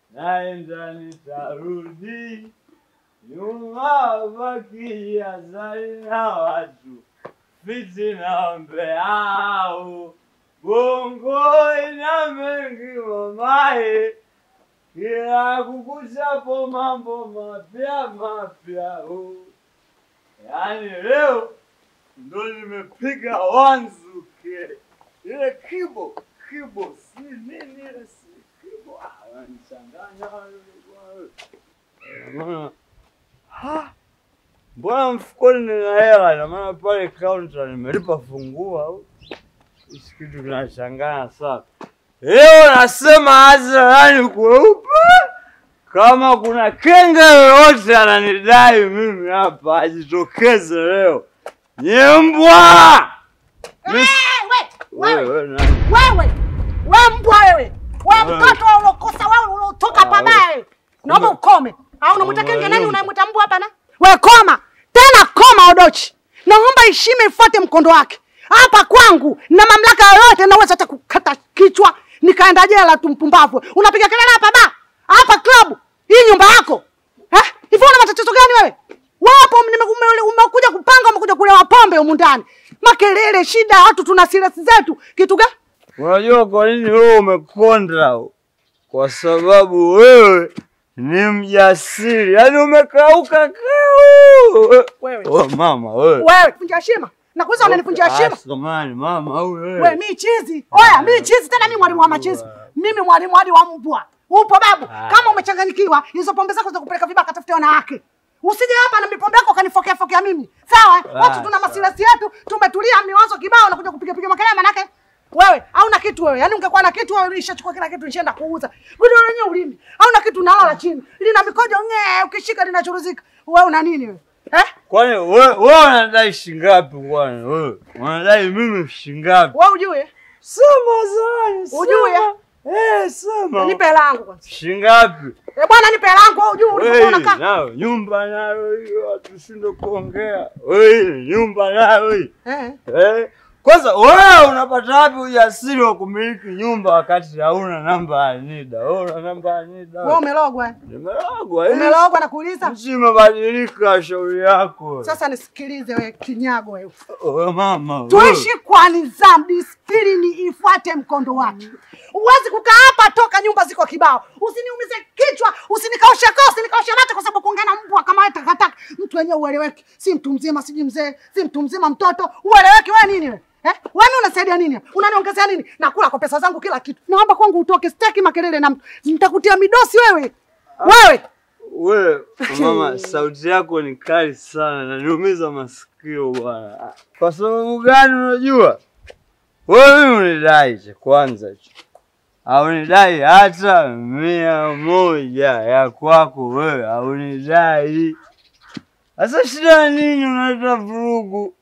naenda nitarudi nyuma, bakia zali na watu fiti na mbeao bongo ina mengi mamaye, kila kukuchapo mambo mapya mapya. oh. Yaani leo ndo nimepiga wanzuke ile kibo kibo, si nini ile si kibo, ah, wananichanganya wale bwana. Ha, mbona mfukoni nina hela? Ina maana pale kaunta nimelipa funguo au hiki kitu kinachanganya sana. Leo nasema hadharani kweupe, kama kuna kenge yoyote ananidai mimi hapa ajitokeze leo. Nyembwa! Eh, we, Wewe, wewe, wewe nani? wewe, we mbwa wewe, we Wewe. mtoto ulokosa wewe ulotoka Ah, pabaya wewe. Naomba Kumbe- ukome. Au unamwita Kumbe kenge nani yumba. unayemwita mbwa hapa na? We koma. Tena koma Odochi. Naomba heshima ifuate mkondo wake. Hapa kwangu na mamlaka yoyote naweza hata kukata kichwa nikaenda jela tu mpumbavu. Unapiga kelele hapa ba? Hapa club. Hii nyumba yako. Eh? Hivi una matatizo gani wewe? Wapo nime- ume- umekuja kupanga umekuja kulewa pombe humu ndani. Makelele, shida, watu tuna silesi zetu. Kitu gani? Unajua kwa nini wewe umekonda? Kwa sababu wewe ni mjasiri, yaani umekauka kau. Wewe. Oh, mama wewe. Wewe vunja heshima. Nakuuliza unanivunjia heshima? Ah, samahani mama au wewe. We mi chizi. Oya mi chizi tena mi mwalimu wa machizi. Mimi mwalimu hadi wa mbwa. Upo babu. Ah. Kama umechanganyikiwa, hizo pombe zako za kupeleka vibaka tafutia wanawake. Usije hapa na mipombe yako kanifokea fokea mimi. Sawa? eh? Ah, Watu tuna sawa. masilasi yetu, tumetulia miwazo kibao na kuja kupiga piga makelele manake. Wewe hauna kitu wewe. Yaani ungekuwa na kitu wewe ulishachukua kila kitu nishaenda kuuza. Gudu lenyewe ulimi. Hauna kitu unalala chini. Lina mikojo ngee ukishika linachuruzika. Wewe una nini wewe? Eh? Kwani wewe wewe unadai shingapi kwani wewe? Unadai mimi shingapi? Wewe ujue? Sema zani. sema. Ujue? Eh, sema. Nipe hela yangu kwanza. Shingapi? Eh bwana nipe hela yangu wewe ujue ulipokuwa Wewe unakaa. nayo nyumba nayo hiyo tusinde kuongea. Wewe nyumba nayo hiyo. Eh. Eh, kwanza wewe unapata wapi ujasiri wa kumiliki nyumba wakati hauna namba ya NIDA? Wewe una namba ya NIDA? Wewe umelogwa. eh? Nimelogwa. hii Umelogwa na kuuliza. Nchi imebadilika, shauri yako. Sasa nisikilize wewe kinyago wewe. wewe mama. wewe. Tuishi kwa nidhamu, disiplini ifuate mkondo wake. Huwezi kukaa hapa toka nyumba ziko kibao. Usiniumize kichwa, usinikaushe koo, usinikaushe mate kwa sababu kuongea na mbwa kama wewe takataka. Mtu wenyewe ueleweki. Si mtu mzima, siji mzee, si mtu mzima mtoto. Ueleweki wewe nini wewe? Eh? Wewe unasaidia nini? hapa? Unaniongezea nini? Nakula kwa pesa zangu kila kitu. Naomba kwangu utoke, sitaki makelele na mtu. Nitakutia midosi wewe. Wewe. Wewe mama, sauti yako ni kali sana, naniumiza masikio bwana. Kwa sababu gani? Unajua wewe mimi unidai cha kwanza cha haunidai hata mia moja ya kwako wewe, haunidai. Sasa shida ya nini? Unaleta vurugu?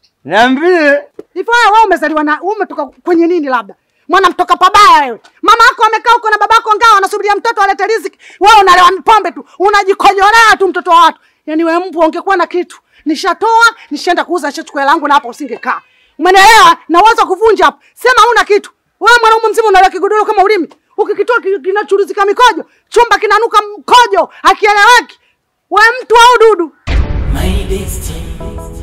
Niambie. Hivyo wewe wewe umezaliwa na wewe umetoka kwenye nini labda? Mwana mtoka pabaya wewe. Mama yako amekaa huko na babako ngao anasubiria mtoto alete riziki. Wewe unalewa pombe tu. Unajikojolea tu mtoto wa watu. Yaani wewe mbwa ungekuwa na kitu. Nishatoa, nishaenda kuuza nishachukua hela yangu na hapo usingekaa. Umenielewa? Na uwezo wa kuvunja hapo. Sema huna kitu. Wewe mwanaume mzima unalewa kigodoro kama ulimi. Ukikitoa ki- kinachuruzika mikojo. Chumba kinanuka mkojo. Hakieleweki. Wewe mtu au dudu? My destiny,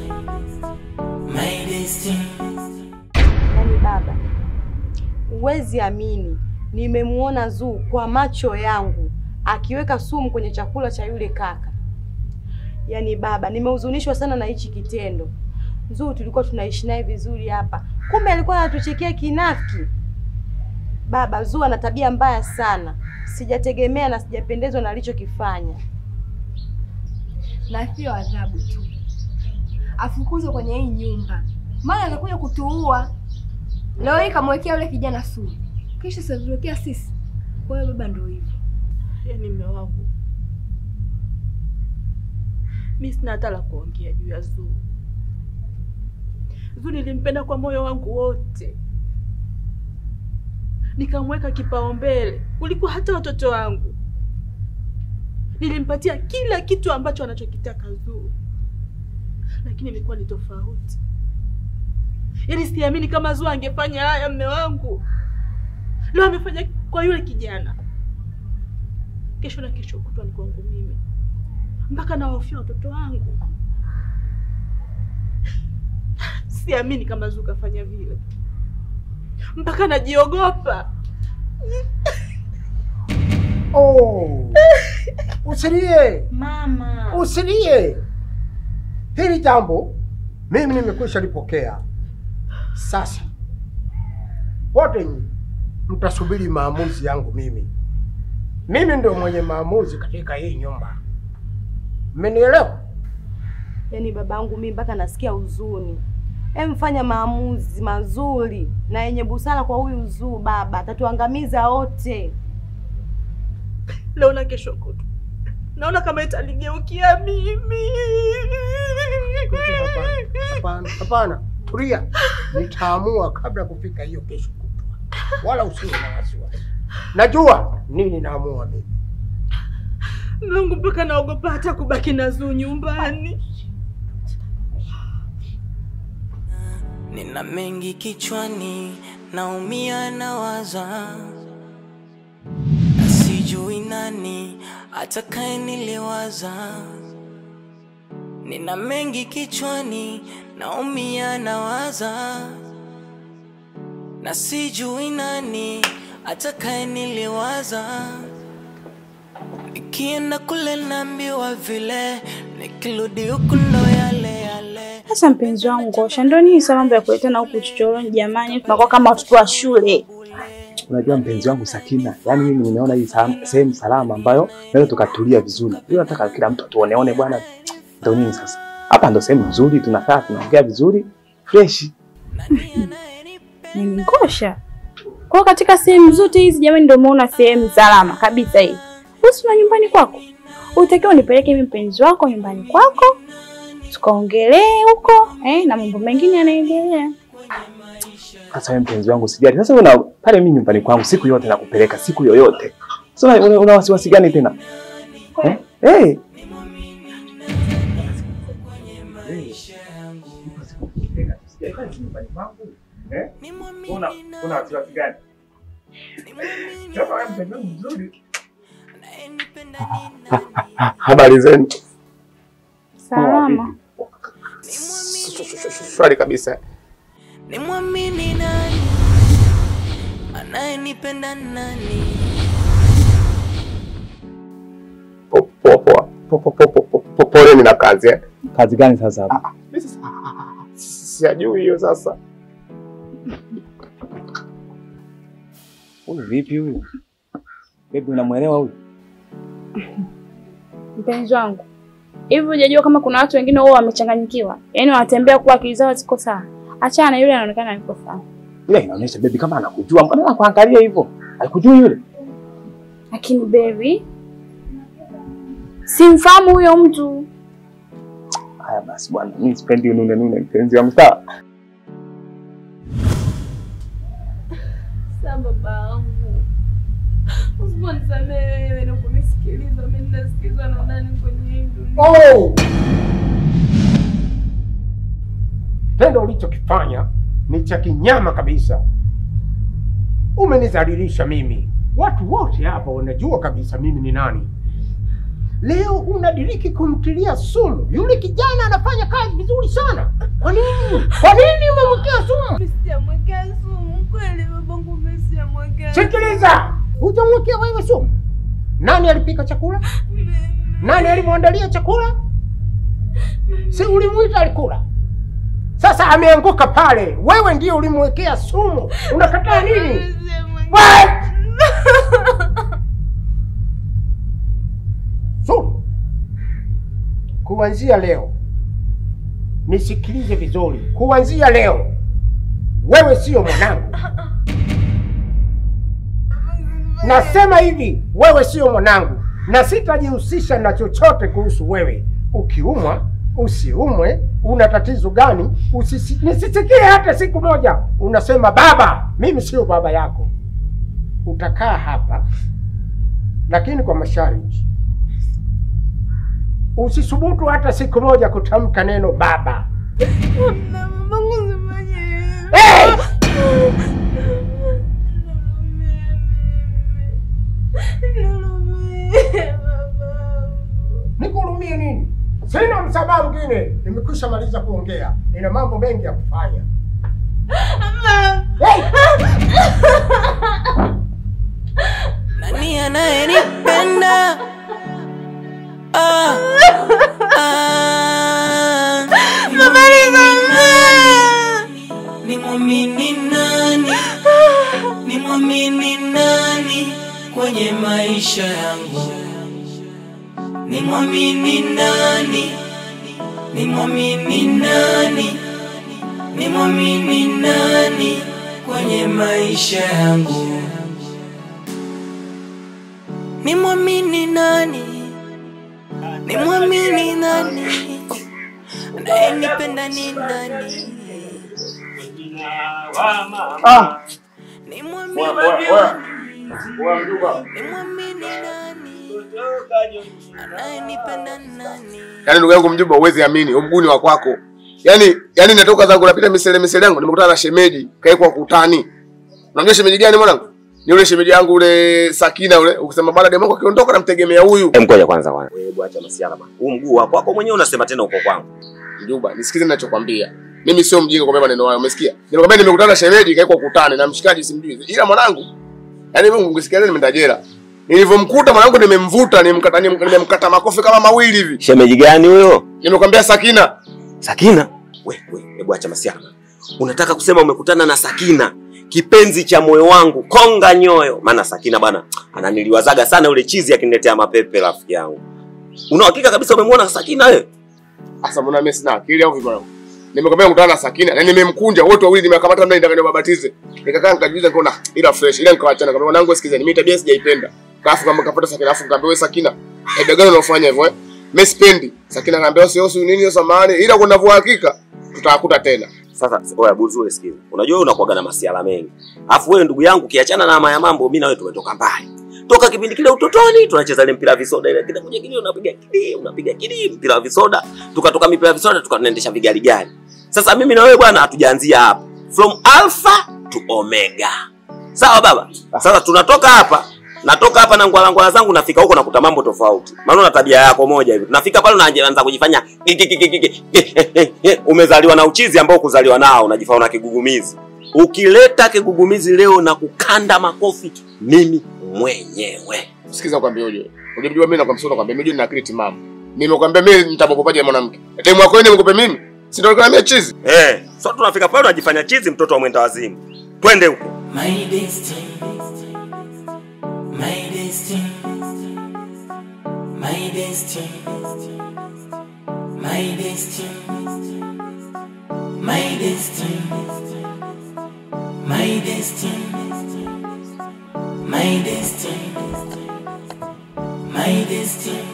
my destiny. Yaani baba, huwezi amini, nimemuona Zuu kwa macho yangu akiweka sumu kwenye chakula cha yule kaka. Yaani baba, nimehuzunishwa sana na hichi kitendo. Zuu tulikuwa tunaishi naye vizuri hapa, kumbe alikuwa anatuchekea kinafiki. Baba, Zuu ana tabia mbaya sana, sijategemea na sijapendezwa na alichokifanya. na sio adhabu tu, afukuzwe kwenye hii nyumba, maana anakuja kutuua. Leo hii kamwekea yule kijana sumu, kisha satuwekea sisi. Kwa hiyo baba, ndio hivyo. Yaani mme wangu, mi sina hata la kuongea juu ya Zuu. Zuu nilimpenda kwa moyo wangu wote, nikamweka kipaumbele kuliko hata watoto wangu. Nilimpatia kila kitu ambacho anachokitaka Zuu, lakini ilikuwa ni tofauti. Yaani siamini kama Zuu angefanya haya, mme wangu. Leo amefanya kwa yule kijana kesho na kesho kutwa ni kwangu mimi, mpaka nawahofia watoto wangu. Siamini kama Zuu kafanya vile, mpaka najiogopa. Oh, usilie, Mama, usilie. Hili jambo mimi nimekwisha lipokea. Sasa wote nyinyi mtasubiri maamuzi yangu mimi. Mimi ndio mwenye maamuzi katika hii nyumba, mmenielewa? yaani babangu mimi mpaka nasikia huzuni. Em, fanya maamuzi mazuri na yenye busara kwa huyu Zuu. Baba atatuangamiza wote. Leo na kesho kutwa naona kama italigeukia mimi. Hapana, hapana, hapana, tulia. Nitaamua kabla ya kufika hiyo kesho kutwa, wala usiwe na wasiwasi. Najua nini naamua mimi. Mungu, mpaka naogopa hata kubaki na Zuu nyumbani. Nina mengi kichwani, naumia nawaza, na sijui nani atakaye niliwaza. Nina mengi kichwani, naumia nawaza, na sijui nani atakaye niliwaza. Nikienda kule naambiwa vile, nikirudi huku ndo yale yale. Sasa mpenzi wangu Ngosha, ndio nini sasa mambo ya kuletana huku chochoroni? Jamani, tunakuwa kama watoto wa shule. Unajua mpenzi wangu Sakina, yaani mimi nimeona hii sa- sehemu salama ambayo naweza tukatulia vizuri. Hiyo nataka kila mtu tuoneone bwana. Ndio nini sasa? Hapa ndo sehemu nzuri, tunakaa tunaongea vizuri fresh. Mimi Ngosha. Kwa hiyo katika sehemu zote hizi jamani, ndio umeona sehemu salama kabisa hii. Wewe una nyumbani kwako. Utakiwa unipeleke mimi mpenzi wako nyumbani kwako. Tukaongelee huko, eh, na mambo mengine yanaendelea. Sasa wewe mpenzi wangu sijali. Sasa una pale mimi nyumbani kwangu siku yote nakupeleka siku yoyote. Sasa una, una, una wasiwasi gani tena? Eh? Eh. Una una wasiwasi gani? Habari zenu? Salama. Swali kabisa. Nimwamini nani? Anayenipenda nani? Po- Poa poa. Po- po- po- po- po- po- Poleni na kazi eh. Kazi gani sasa hapa? Mimi sasa sijui hiyo sasa. Huyu vipi huyu? Baby unamwelewa huyu? Mpenzi wangu. Hivi hujajua kama kuna watu wengine wao wamechanganyikiwa? Yaani wanatembea kwa akili zao ziko sawa. Achana na yule anaonekana yuko sawa. Yule inaonyesha baby kama anakujua. Mbona anakuangalia hivyo? Haikujui yule? Lakini baby, simfahamu huyo mtu. Haya basi bwana, mimi sipendi unune nune mpenzi wangu sawa? Sasa babangu, usiponisamehe wewe na kunisikiliza, mimi nitasikizwa na nani kwenye hii dunia? Oh! Tendo ulichokifanya ni cha kinyama kabisa. Umenidhalilisha mimi. Watu wote hapa wanajua kabisa mimi ni nani. Leo unadiriki kumtilia sumu. Yule kijana anafanya kazi vizuri sana. Kwa nini? Kwa nini umemwekea sumu? Mimi sijamwekea sumu kweli babangu, mimi sijamwekea Sikiliza, hujamwekea wewe sumu. Nani alipika chakula? Nani alimwandalia chakula? Si ulimwita alikula? Sasa ameanguka pale, wewe ndio ulimwekea sumu. Unakataa nini? Wewe! Sumu. Kuanzia leo, nisikilize vizuri. Kuanzia leo, wewe sio mwanangu. Nasema hivi, wewe sio mwanangu na sitajihusisha na chochote kuhusu wewe. Ukiumwa usiumwe, una tatizo gani? Usisi, nisisikie hata siku moja unasema baba. Mimi sio baba yako. Utakaa hapa, lakini kwa masharti. Usisubutu hata siku moja kutamka neno baba. Na babangu usifanye hivyo. Hey! Nilumie. Sina msamaha mwingine, nimekwisha maliza kuongea. Nina mambo mengi ya kufanya. Hey! Nani anayenipenda? Ah, ah, nimwamini nani? Nimwamini nani kwenye maisha yangu? Nimwamini nani? Nimwamini nani? Nimwamini nani kwenye maisha yangu? Nimwamini nani? Nimwamini nani? Anayenipenda ni nani? Ah, Nimwamini wewe wewe. nani? Wewe mjomba. Nimwamini nani? Anayenipenda nani? Yaani ndugu yangu mjomba, uwezi amini, umguni wa kwako. Yaani yaani natoka zangu napita misele misele yangu nimekutana na shemeji kaekwa kutani. Unajua shemeji gani mwanangu? Ni yule shemeji yangu ule Sakina ule. Ukisema bwana demu wako akiondoka namtegemea huyu. Hem, ngoja kwanza bwana. Wewe hebu acha masiala bwana. Huu mguu wako wako mwenyewe unasema tena uko kwangu. Mjomba, nisikize ninachokwambia. Mimi sio mjinga kwa maneno hayo, umesikia? Nimekwambia nimekutana na shemeji kaekwa kutani na mshikaji simjui. Ila mwanangu, yaani mimi ungesikia leo nimeenda jela. Nilivyomkuta mwanangu nimemvuta, nimemkata nimemkata makofi kama mawili hivi. Shemeji gani huyo? Nimekwambia Sakina. Sakina? We, we, hebu acha masiala. Unataka kusema umekutana na Sakina, kipenzi cha moyo wangu, konga nyoyo. Maana Sakina bwana ananiliwazaga sana yule chizi akiniletea mapepe rafiki yangu. Una uhakika kabisa umemwona Sakina wewe? Asa mbona mimi sina akili au vipi mwanangu? Nimekwambia nikutana na Sakina na nimemkunja wote wawili nimekamata ndani ndio babatize. Nikakaa nikajiuliza nikaona ila fresh ila nikaachana kama mwanangu sikizeni mimi tabia sijaipenda. Kafu kama kapata Sakina afu nikamwambia wewe Sakina. Tabia gani unafanya hivyo eh? Mimi sipendi. Sakina akaniambia sio sio nini samani ila kuna vua hakika tutakuta tena. Sasa oya buzu wewe sikiza. Unajua wewe unakuwaga na masiala mengi. Alafu wewe ndugu yangu kiachana na maya mambo mimi na wewe tumetoka mbali. Toka kipindi kile utotoni tunacheza ile mpira wa visoda ile kile kuja kile unapiga kidi unapiga kidi mpira wa visoda tukatoka mipira ya visoda tukaendesha vigari gari. Sasa mimi na wewe bwana hatujaanzia hapa. From alpha to omega. Sawa baba? Sasa tunatoka hapa natoka hapa na ngwala ngwala zangu nafika huko nakuta mambo tofauti. Maana una tabia yako moja hivi. Tunafika pale unaanza kujifanya ki- ki- ki- ki- ki- ki- umezaliwa na uchizi ambao kuzaliwa nao unajifanya una kigugumizi. Ukileta kigugumizi leo na kukanda makofi mimi mwenyewe. Sikiza kwambia uje. Unajua mimi nakwambia sio kwambia mimi nina akili timamu. Nimekwambia mimi nitamokopaje mwanamke. Demu wako yeye nimekupe mimi? Si ndio nikwambia chizi? Eh, so tunafika pale unajifanya chizi mtoto wa mwenda wazimu. Twende huko. My destiny, my destiny, my destiny, my destiny, my destiny, my destiny, my destiny, my destiny.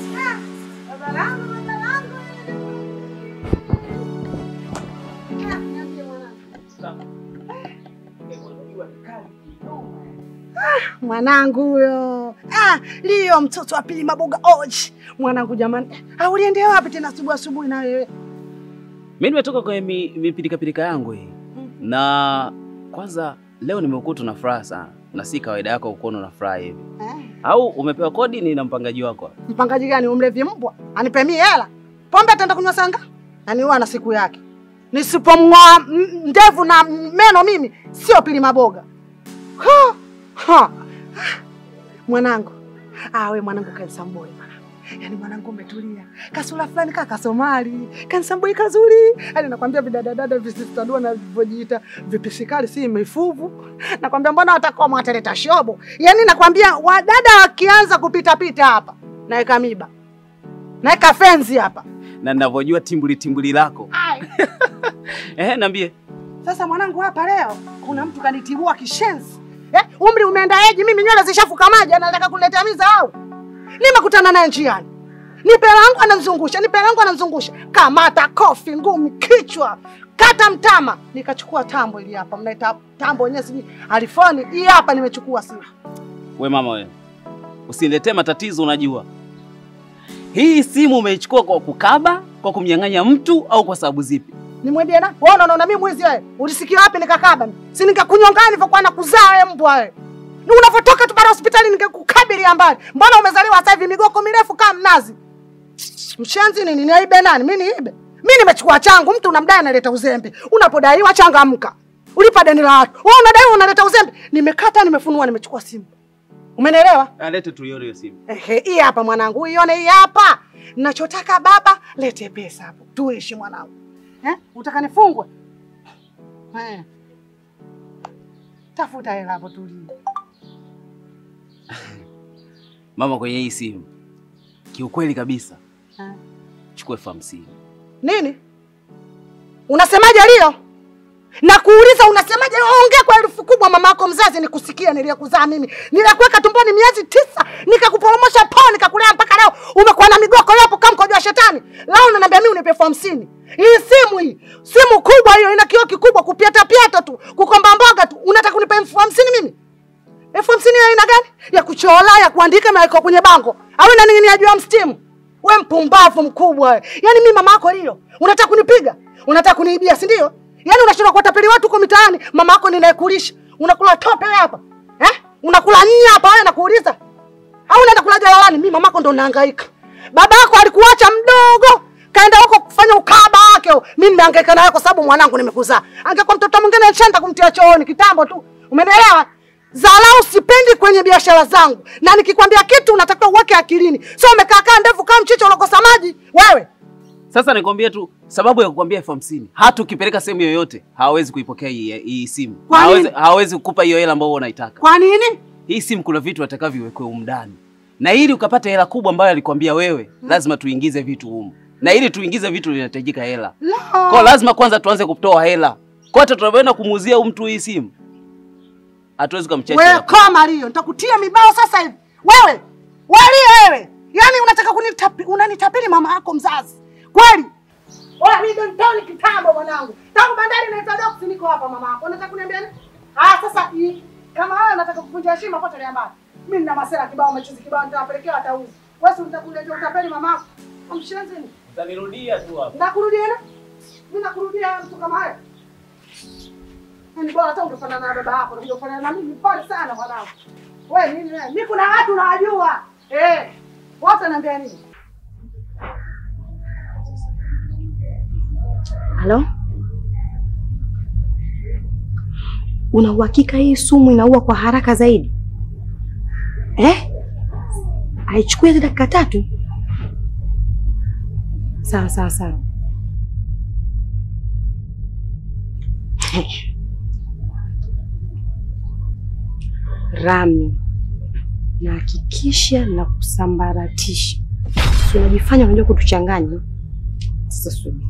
Mwanangu huyo ah, Lio mtoto wa pili Maboga Oji. Mwanangu jamani, ah, uliendea wapi tena asubuhi asubuhi na wewe? Mimi nimetoka kwenye mi- mipilika yangu hii, na kwanza leo nimekuta na furaha sana, na si kawaida yako kuona na furaha hivi. Eh, Au umepewa kodi ni na mpangaji wako? mpangaji gani? Umlevi mbwa anipe mie hela pombe, ataenda kunywa sanga? Yaani huwa na siku yake. Nisipomng'oa m- ndevu na meno mimi sio pili Maboga. Ha, ha. Mwanangu ah, we mwanangu kansamboi mwanangu, yaani mwanangu umetulia, kasura fulani kaka Somali, kansamboi kazuri, yaani nakwambia vidadadada visistadua na vivyojiita vipisikali si mifuvu, nakwambia mbona watakoma wataleta shobo, yaani nakwambia wadada wakianza kupitapita hapa naeka miba naeka fenzi hapa Na ninavyojua timbuli timbuli lako. Eh, niambie. Sasa mwanangu, hapa leo kuna mtu kanitibua kishenzi eh, umri umeenda eji, mimi nywele zishafuka maji, anataka kuniletea miza au nimekutana naye njiani, nipe langu ananizungusha, nipe langu ananizungusha, kamata kofi, ngumi, kichwa, kata mtama, nikachukua tambo ili hapa, mnaita tambo wenyewe sijui alifoni, hii hapa nimechukua simu. We mama we, usiniletee matatizo. Unajua hii simu umeichukua kwa kukaba, kwa kumnyang'anya mtu, au kwa sababu zipi? Nimwendie na wewe, unaona mimi mwizi wewe? Ulisikia wapi nikakaba? mimi? Si nikakunyongani nilivyokuwa nakuzaa wewe mbwa wewe. Unavotoka tu bara hospitali ningekukabili mbali. Mbona umezaliwa sasa hivi migoko mirefu kama mnazi? Mshenzi nini? Niaibe nani? Mimi niibe? Mimi nimechukua changu, mtu unamdai analeta uzembe. Unapodaiwa changamka. Ulipa deni la watu. Wewe unadaiwa unaleta uzembe. Nimekata, nimefunua, nimechukua simu. Umenielewa? Alete tuione hiyo simu. Ehe, hii hapa mwanangu, uione hii hapa. Nachotaka baba, lete pesa hapo. Tuishi mwanangu. Eh? Utaka nifungwe? Eh. Tafuta hela hapo tulie. Mama, kwenye hii simu kiukweli kabisa Eh. chukua elfu hamsini. Nini? Unasemaje Lio? Na kuuliza unasemaje? Ongea kwa herufi kubwa, mamako mzazi nikusikia. Niliyekuzaa mimi, nilikuweka tumboni miezi tisa, nikakuporomosha pao, nikakulea mpaka leo umekuwa na migoko hapo kama mkojo wa shetani. Leo unaniambia mimi unipe elfu hamsini? Hii simu hii, simu kubwa hiyo, ina kioo kikubwa, kupiata piata tu, kukomba mboga tu, unataka kunipa elfu hamsini mimi? elfu hamsini ya aina gani? Ya kuchola, ya kuandika, na iko kwenye bango au inaning'inia juu ya mstimu? We mpumbavu mkubwa we. Yaani mimi mama yako Lio, unataka kunipiga? Unataka kuniibia, si ndio? Yaani unashindwa kuwatapeli watu huko mitaani, mama yako ninayekulisha. Unakula tope wewe hapa. Eh? Unakula nya hapa wewe nakuuliza. Au unaenda kula jalalani? Mimi mama yako ndo nahangaika. Baba yako alikuacha mdogo, kaenda huko kufanya ukaba wake. Mimi nimehangaika nawe kwa sababu mwanangu nimekuzaa. Angekuwa mtoto mwingine nishanda kumtia chooni kitambo tu. Umenielewa? Zalau sipendi kwenye biashara zangu, na nikikwambia kitu unatakiwa uweke akilini, sio umekaa kaa ndevu kama mchicha unakosa maji wewe. Sasa nikwambie tu sababu ya kukwambia elfu hamsini hata ukipeleka sehemu yoyote hawawezi kuipokea hii, hii simu. Kwa nini? Hawawezi hawawezi kukupa hiyo hela ambayo unaitaka. Kwa nini? Hii simu kuna vitu atakavyowekewa humu ndani, na ili ukapata hela kubwa ambayo alikwambia wewe, lazima tuingize vitu humu, na ili tuingize vitu vinahitajika hela. La. Kwa lazima kwanza tuanze kutoa hela. Kwa hata tunavyoenda kumuuzia huyu mtu hii simu, hatuwezi kumchache. Wewe koma Lio, nitakutia mibao sasa hivi. Wewe wewe wewe, yaani unataka kunitapi, unanitapeli mama yako mzazi kweli? Oya, mimi ndo nitoni kitambo mwanangu, tangu bandari naita doksi, niko hapa mama yako. Unataka kuniambia nini? Ah, sasa hii kama wewe unataka kuvunja heshima, potelea mbali. Mimi nina masera kibao, machizi kibao, nitawapelekea watauzi. Wewe si utakuletea utapeli mama yako, amshenzi ni Utanirudia tu hapa. nakurudia na mimi nakurudia mtu kama wewe. Ni bora hata ungefanana na baba yako, unakuja kufanana na mimi. Pole sana mwanangu. Wewe nini wewe? Mimi kuna watu nawajua. Eh. Wote naambia nini? Halo? Una uhakika hii sumu inaua kwa haraka zaidi? Eh? Haichukui hata dakika tatu? Sawa sawa sawa. Rami, nahakikisha na kusambaratisha. Si unajifanya unajua kutuchanganya. Sasa subiri.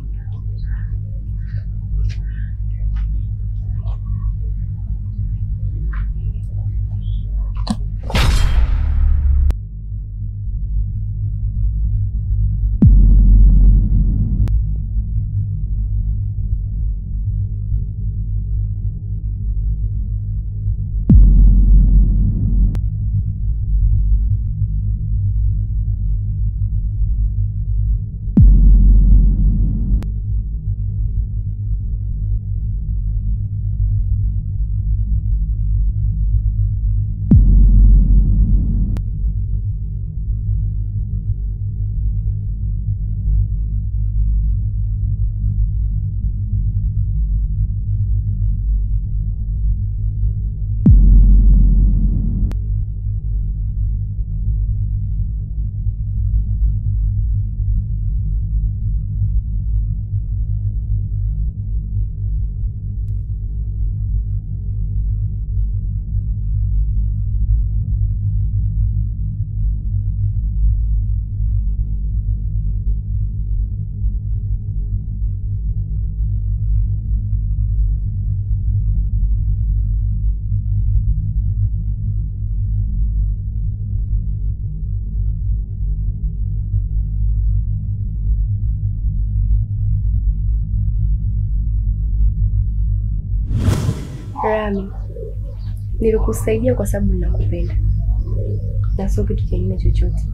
Rami, nilikusaidia kwa sababu ninakupenda na sio kitu kingine chochote.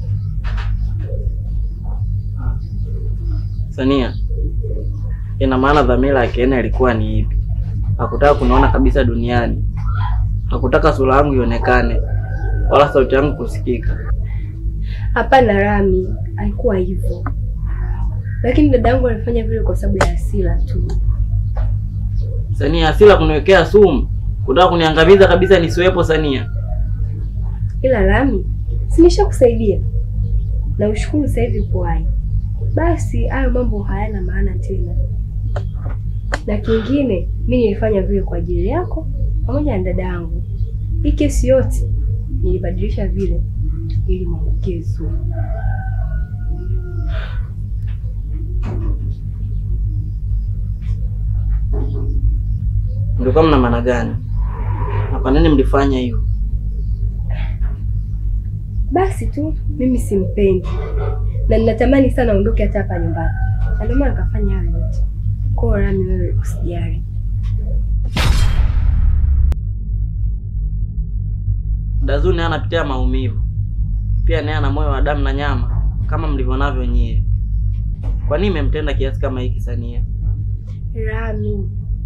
Sania, ina maana dhamira ya Kena ilikuwa ni ipi? Hakutaka kuniona kabisa duniani, hakutaka sura yangu ionekane wala sauti yangu kusikika. Hapana Rami, haikuwa hivyo, lakini dada yangu alifanya vile kwa sababu ya hasira tu. Sania, hasira kuniwekea sumu, kutaka kuniangamiza kabisa nisiwepo Sania. Ila Rami, si nishakusaidia na ushukuru sasa hivi upo hai. Basi hayo mambo hayana maana tena. Na kingine, mi nilifanya vile kwa ajili yako pamoja na dada yangu. Hii kesi yote nilibadilisha vile ili mwangukie Zuu. Mlikuwa mna maana gani? Na kwa nini mlifanya hivyo? Basi tu mimi simpendi na ninatamani sana aondoke hata hapa nyumbani, na ndio maana nikafanya hayo yote. Kwa hiyo Rami, wewe usijali. Dazuu naye anapitia maumivu, pia naye ana moyo wa damu na nyama kama mlivyonavyo nyie. Kwa nini mmemtenda kiasi kama hiki Sania? Rami,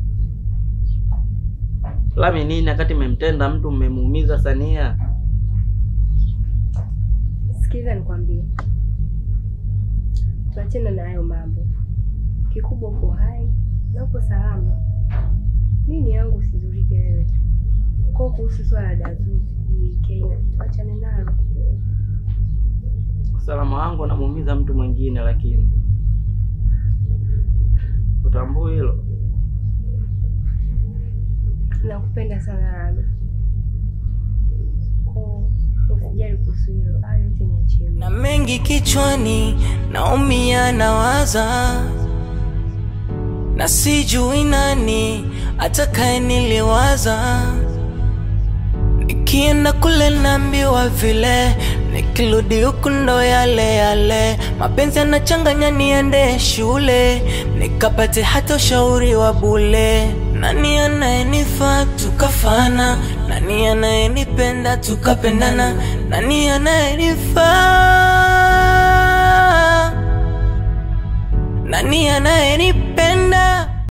Lami nini wakati mmemtenda mtu mmemuumiza Sania? sikiliza nikwambie, tuachane na hayo mambo. Kikubwa uko hai na uko salama. Nini yangu usizurike wewe tu. Kwa kuhusu swala la Dazuu sijui Keina, tuachane nalo. Usalama wangu unamuumiza mtu mwingine, lakini utambui hilo. Nakupenda sana Rami. Kwa usijali kuhusu hilo, hayo yote niachie mimi. na mengi kichwani, naumia nawaza, na sijui nani atakaye niliwaza. Nikienda kule naambiwa vile, nikirudi huku ndo yale yale. Mapenzi yanachanganya, niende shule nikapate hata ushauri wa bule. Nani anayenifaa tukafana? Nani anayenipenda tukapendana? Nani anayenifaa